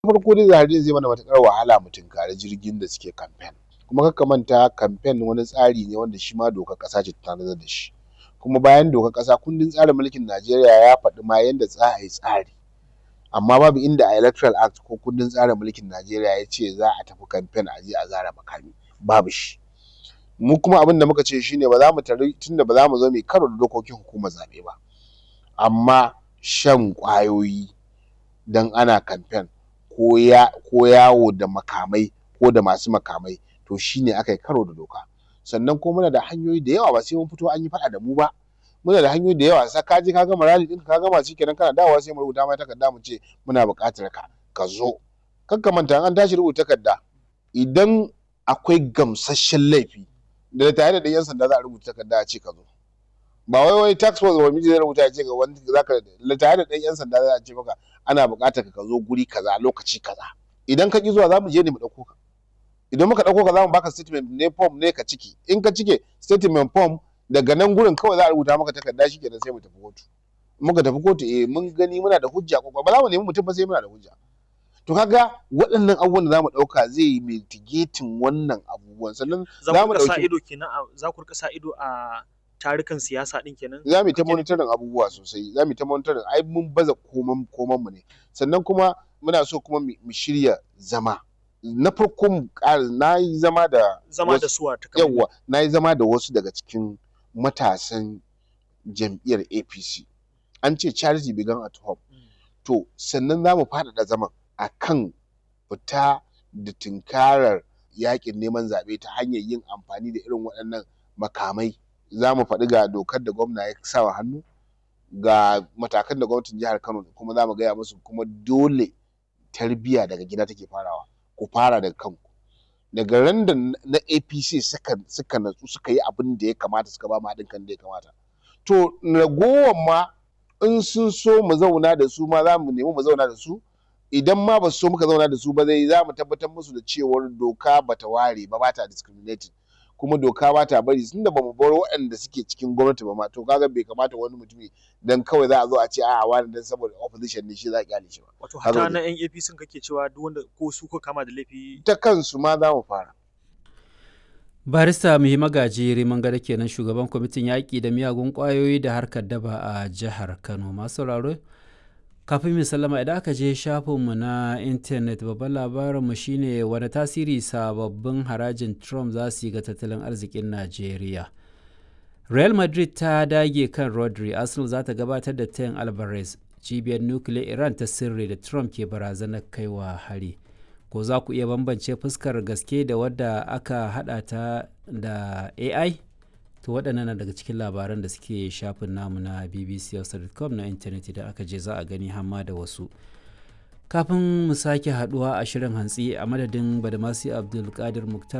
farko dai zahari zai mana matuƙar wahala mu tunkari jirgin da suke kamfen kuma kar ka manta kamfen wani tsari ne wanda shi ma dokar ƙasa ce ta tanadar da shi kuma bayan dokar ƙasa kundin tsarin mulkin Najeriya ya faɗi ma yanda za a yi tsari amma babu inda a electoral act ko kundin tsarin mulkin Najeriya ya ce za a tafi kamfen a je a zare makami babu shi mu kuma abin da muka ce shine ba za mu tari tunda ba za mu zo mu yi karo da dokokin hukumar zaɓe ba amma shan ƙwayoyi dan ana kamfen ko ya ko yawo da makamai ko da masu makamai to shine aka yi karo da doka sannan kuma muna da hanyoyi da yawa ba sai mun fito an yi faɗa da mu ba muna da hanyoyi da yawa sai ka je ka gama rally ɗinka ka gama shikenan kana dawowa sai mu rubuta ma takarda mu ce muna buƙatar ka ka zo kar ka manta an tashi rubuta takarda idan akwai gamsasshen laifi da tare da yan sanda za a rubuta takarda a ce ka zo ba wai wai tax force ba miji zai rubuta ya ce ga wani zaka tare da ɗan yan sanda za a ce maka ana buƙatar ka zo guri kaza lokaci kaza idan ka ki zuwa za mu je ne mu ɗauko ka idan muka ɗauko ka za mu baka statement ne form ne ka ciki in ka cike statement form daga nan gurin kawai za a rubuta maka takarda shi kenan sai mu tafi kotu muka tafi kotu eh mun gani muna da hujja ko ba za mu nemi mutum ba sai muna da hujja to kaga waɗannan abubuwan da za mu ɗauka zai yi mitigating wannan abubuwan sannan za mu sa ido kenan za ku rika sa ido a tarukan siyasa din kenan za mu yi ta monitoring abubuwa sosai za mu yi ta monitoring ai mun baza koman koman mu ne sannan kuma muna so kuma mu shirya zama na farko mu ƙara na yi zama da zama da suwa ta yawa na yi zama da wasu daga cikin matasan jam'iyyar APC an ce charity began at home to sannan za mu faɗaɗa zaman a kan fita da tunkarar yakin neman zaɓe ta hanyar yin amfani da irin waɗannan makamai za mu faɗi ga dokar da gwamna ya sa wa hannu ga matakan da gwamnatin jihar Kano kuma za mu gaya musu kuma dole tarbiyya daga gida take farawa ku fara daga kanku daga ran da na APC suka suka natsu suka yi abin da ya kamata suka ba mu haɗin kan da ya kamata to ragowar ma in sun so mu zauna da su ma za mu nemi mu zauna da su idan ma ba su so muka zauna da su ba zai za mu tabbatar musu da cewar doka bata ware ba bata discriminating kuma doka ba ta bari tunda bamu bar waɗanda suke cikin gwamnati ba ma to kaga bai kamata wani mutumi dan kawai za a zo a ce a'a wani dan saboda opposition ne shi za a kyale shi ba wato hata na yan APC kake cewa duk wanda ko su ko kama da laifi ta kansu ma za mu fara barista muhi magaji riman gada kenan shugaban kwamitin yaƙi da miyagun ƙwayoyi da harkar daba a jihar kano masu sauraro kafin mu sallama idan aka je shafinmu na intanet babban labarinmu shine wani tasiri sababbin harajin trump za su yi ga tattalin arzikin najeriya real madrid ta dage kan rodri arsenal za ta gabatar da tayin alvarez cibiyar nukiliyar iran ta sirri da trump ke barazanar kaiwa hari ko za ku iya bambance fuskar gaske da wadda aka hada ta da ai to waɗannan na daga cikin labaran da suke shafin namu na bbc.com na intanet idan aka je za a gani hamma da wasu kafin mu sake haduwa a shirin hantsi a madadin badamasi abdulkadir muktar